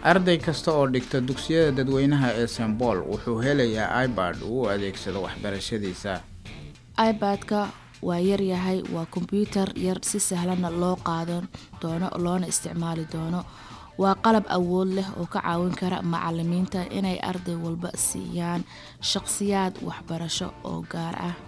arday kasta oo dhigta dugsiyada dadweynaha ee sembol wuxuu helayaa ibad uu u adeegsado waxbarashadiisa ibadka waa yaryahay waa kombyuutar yar si sahlanna loo qaadan doono loona isticmaali doono waa qalab awood leh oo ka caawin kara macalimiinta inay arday walba siiyaan shaqsiyaad waxbarasho oo gaar ah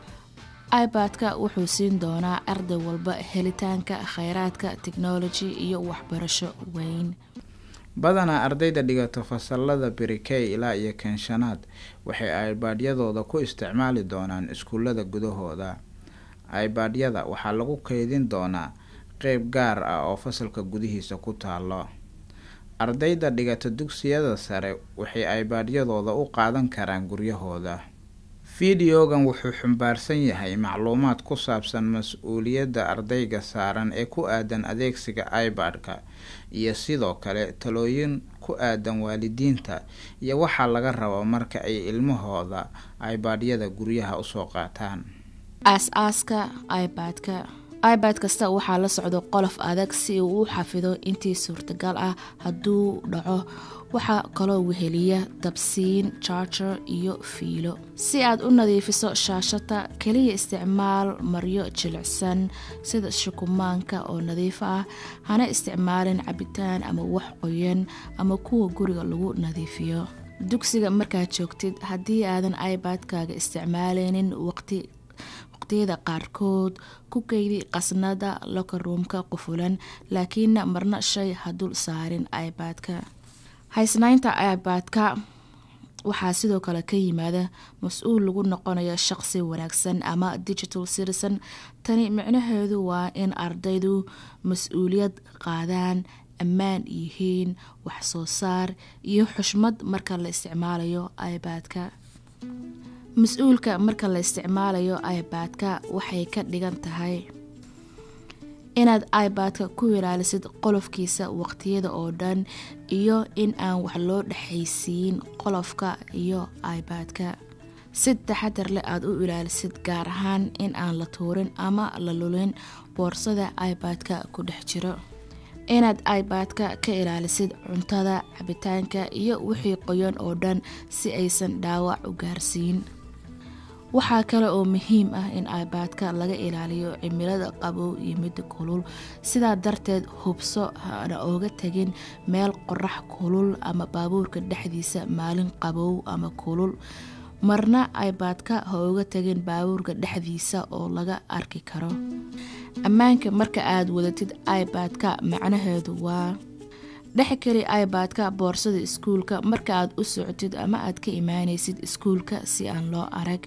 ibadka wuxuu siin doonaa arday walba helitaanka kheyraadka technology iyo waxbarasho weyn badanaa ardayda dhigata fasalada berikey ilaa iyo kenshanaad waxay ibaadyadooda ku isticmaali doonaan iskuulada gudahooda ibaadyada waxaa lagu keydin doonaa qeyb gaar ah oo fasalka gudihiisa ku taalo ardayda dhigata dugsiyada sare waxay ibaadyadooda u qaadan karaan guryahooda fideogan wuxuu xambaarsan yahay macluumaad ku saabsan mas-uuliyadda ardayga saaran ee ku aadan adeegsiga ibadka iyo sidoo kale talooyin ku aadan waalidiinta iyo waxaa laga rabo marka ay ilmahooda ibadyada guryaha usoo qaataan aas-aaska ibadka ibad kasta waxaa la socdo qolof adag si uu u xafido intii suurtagal ah hadduu dhaco waxaa kaloo weheliya dabsiin jarger iyo fiilo si aad u nadiifiso shaashada keliya isticmaal maryo jilicsan sida shukumaanka oo nadiif ah hana isticmaalin cabitaan ama wax qoyan ama kuwa guriga lagu nadiifiyo dugsiga markaad joogtid haddii aadan ibadkaaga isticmaaleynin waqti waqtiyada qaarkood ku keydi qasnada lokaruumka qufulan laakiinna marna shay ha dul saarin ibadka haysnaynta ibadka waxaa sidoo kale ka yimaada mas-uul lagu noqonayo shaqsi wanaagsan ama digital citizen tani micnaheedu waa in ardaydu mas-uuliyad qaadaan ammaan yihiin wax soo saar iyo xushmad marka la isticmaalayo ibadka mas-uulka marka la isticmaalayo ibadka waxay ka dhigan tahay inaad ibadka ku ilaalisid qolofkiisa waqtiyada oo dhan iyo in aan wax loo dhexaysiin qolofka iyo ibadka si taxadar leh aada u ilaalisid gaar ahaan in aan la tuurin ama la lulin boorsada ibadka ku dhex jiro inaad ibadka ka ilaalisid cuntada cabitaanka iyo wixii qoyan oo dhan si aysan dhaawac u gaarsiin waxaa kale oo muhiim ah in ibadka laga ilaaliyo cimilada qabow iyo midda kulul sidaa darteed hubso hana ooga tegin meel qorax kulul ama baabuurka dhexdiisa maalin qabow ama kulul marna ibadka ha ooga tegin baabuurka dhexdiisa oo laga arki karo ammaanka marka aad wadatid ibadka macnaheedu waa dhexkeli ibadka boorsada iskuulka marka aad u socotid ama aad ka imaanaysid iskuulka si aan loo arag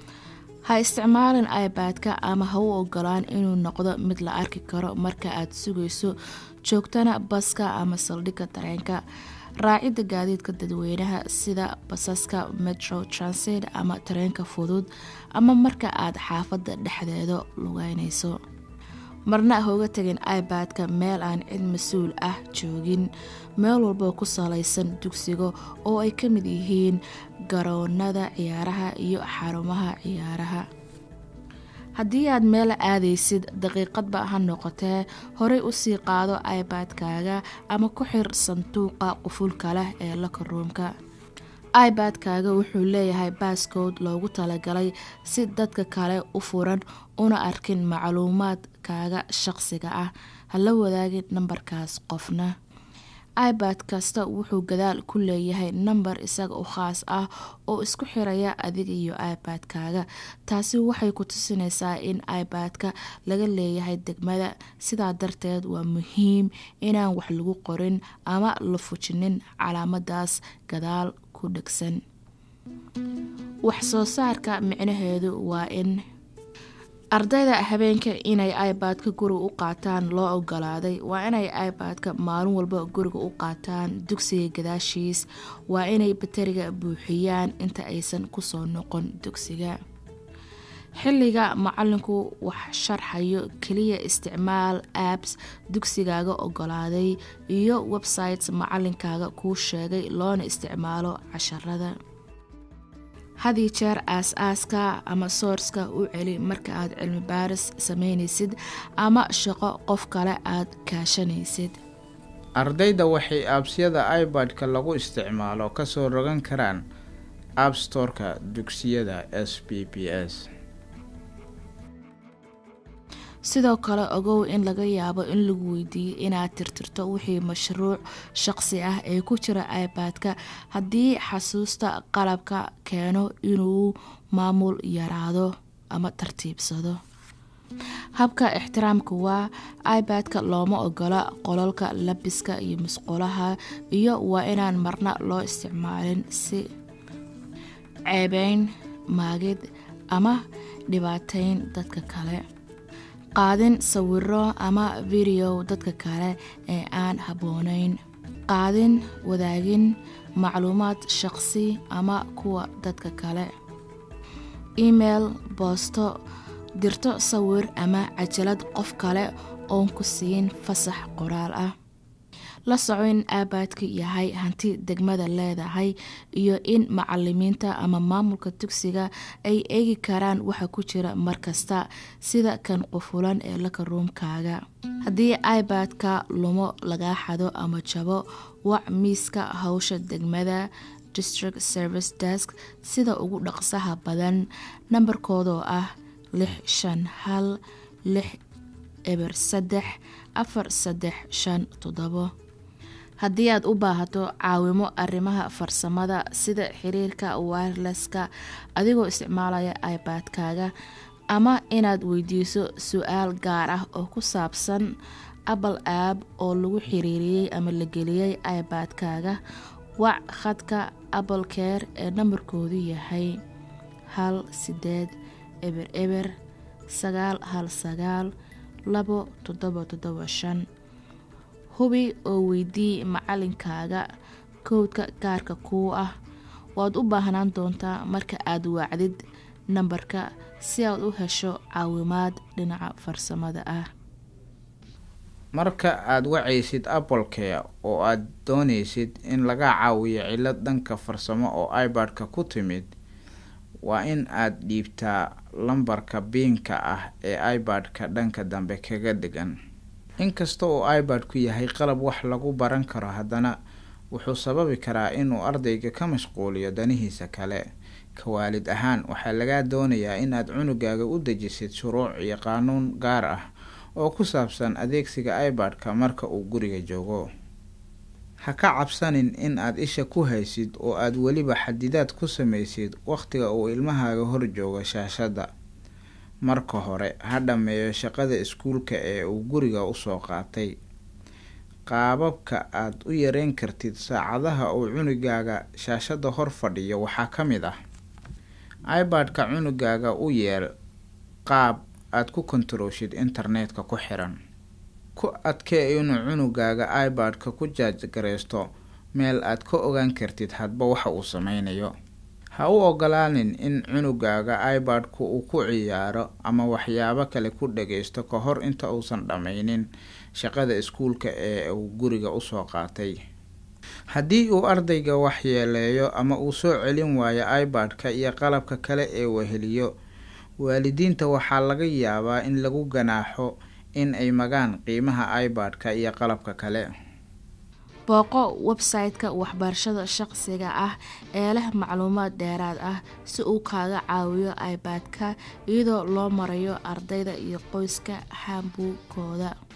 ha isticmaalin ibadka ama ha u ogolaan inuu noqdo mid la arki karo marka aad sugayso joogtana baska ama saldhigga dareenka raacidda gaadiidka dadweynaha sida basaska metro transit ama tareenka fudud ama marka aad xaafadda dhexdeeda lugeynayso marna hooga tegin ibadka meel aan cid mas-uul ah joogin meel walboo ku salaysan dugsiga oo ay ka mid yihiin garoonada ciyaaraha iyo xarumaha ciyaaraha haddii aad meel aadaysid daqiiqadba ha noqotee horey usii qaado ibadkaaga ama ku xir sanduuqa qufulka leh ee lakaruumka ibadkaaga wuxuu leeyahay baaskood loogu talagalay si dadka kale u furan una arkin macluumaadkaaga shaqsiga ah hala wadaagin nambarkaas qofna ibad kasta wuxuu gadaal ku leeyahay nambar isaga u khaas ah oo isku xiraya adiga iyo ibadkaaga taasi waxay ku tusinaysaa in ibadka laga leeyahay degmada sidaa darteed waa muhiim inaan wax lagu qorin ama la fujinin calaamadaas gadaal ku dhegsan wax soo saarka micnaheedu waa in ardayda habeenka inay ibadka guriga u qaataan loo ogolaaday waa inay ibadka maalin walba guriga u qaataan dugsiga gadaashiis waa inay bateriga buuxiyaan inta aysan kusoo noqon dugsiga xilliga macalinku wax sharxayo keliya isticmaal apps dugsigaaga ogolaaday iyo websites macalinkaaga kuu sheegay loona isticmaalo casharada hadii jeer aas-aaska ama soorska u celi marka aad cilmi baaris sameynaysid ama shaqo qof kale aad kaashanaysid ardayda waxay aabsyada ibad-ka lagu isticmaalo kasoo rogan karaan app storeka dugsiyada s b b s sidoo kale ogow in laga yaabo in lagu weydiiyo inaad tirtirto wixii mashruuc shaqsi ah ee ku jira ibad-ka haddii xasuusta qalabka keeno inuu maamul yaraado ama tartiibsado habka ixtiraamka waa ibad-ka looma ogola qolalka labiska iyo musqulaha iyo waa inaan marna loo isticmaalin si ceebeyn maagid ama dhibaateyn dadka kale qaadin sawiro ama video dadka kale ee aan habbooneyn qaadin wadaagin macluumaad shaqsi ama kuwa dadka kale email boosto dirto sawir ama cajalad qof kale oon ku siin fasax qoraal ah la soco in aabaadka yahay hanti degmada leedahay iyo in macalimiinta ama maamulka dugsiga ay eegi karaan waxa ku jira markasta sida kan qufulan ee laka ruumkaaga haddii ibadka lumo lagaa xado ama jabo wac miiska hawsha degmada district service desk sida ugu dhaqsaha badan nambarkoodoo ah lix shan hal lix eber saddex afar saddex shan toddobo haddii aad u baahato caawimo arrimaha farsamada sida xiriirka wireleska adigoo isticmaalaya ibadkaaga ama inaad weydiiso su-aal gaar ah oo ku saabsan apple app oo lagu xiriiriyey ama la geliyey ibadkaaga wac khadka apple care ee nambarkoodu yahay hal sideed eber eber sagaal hal sagaal labo toddoba toddoba shan hubi oo weydii macalinkaaga kowdka gaarka kuu ah waad u baahnaan doontaa marka aad wacdid nambarka si aad u hesho caawimaad dhinaca farsamada ah marka aada wacaysid applekea oo aada doonaysid in laga caawiyo cilad dhanka farsamo oo ibad-ka ku timid waa in aada dhiibtaa lambarka biinka ah ee ibad-ka dhanka dambe kaga degan inkasta oo ibad-ku yahay qalab wax lagu baran karo haddana wuxuu sababi karaa inuu ardayga ka mashquuliyo danihiisa kale ka waalid ahaan waxaa lagaa doonayaa inaad cunugaaga u dejisid shuruuc iyo qaanuun gaar ah oo ku saabsan adeegsiga ibad-ka marka uu guriga joogo ha ka cabsanin in aad isha ku haysid oo aad weliba xadidaad ku samaysid wakhtiga uu ilmahaaga hor joogo shaashadda marka hore ha dhammeeyo shaqada iskuulka ee uu guriga usoo qaatay qaababka aad u yareyn kartid saacadaha uu cunugaaga shaashadda hor fadhiyo waxaa ka mid ah ibad-ka cunugaaga u yeel qaab aad ku kontarooshid internetka ku xiran ku adkee inuu cunugaaga ibad-ka ku jaajgareysto meel aad ka ogaan kartid hadba waxa uu sameynayo ha u ogolaanin in cunugaaga ibad-ku uu ku ciyaaro ama waxyaabo kale ku dhageysto ka hor inta uusan dhammaynin shaqada iskuulka ee uu guriga usoo qaatay haddii uu ardayga waxyeeleeyo ama uu soo celin waayo ibad-ka iyo qalabka kale ee weheliyo waalidiinta waxaa laga yaabaa in lagu ganaaxo in ay magaan qiimaha ibad-ka iyo qalabka kale booqo website-ka waxbarashada shaqsiga ah ee leh macluumaad dheeraad ah si uu kaaga caawiyo ibad-ka iyadoo loo marayo ardayda iyo qoyska xambuugkooda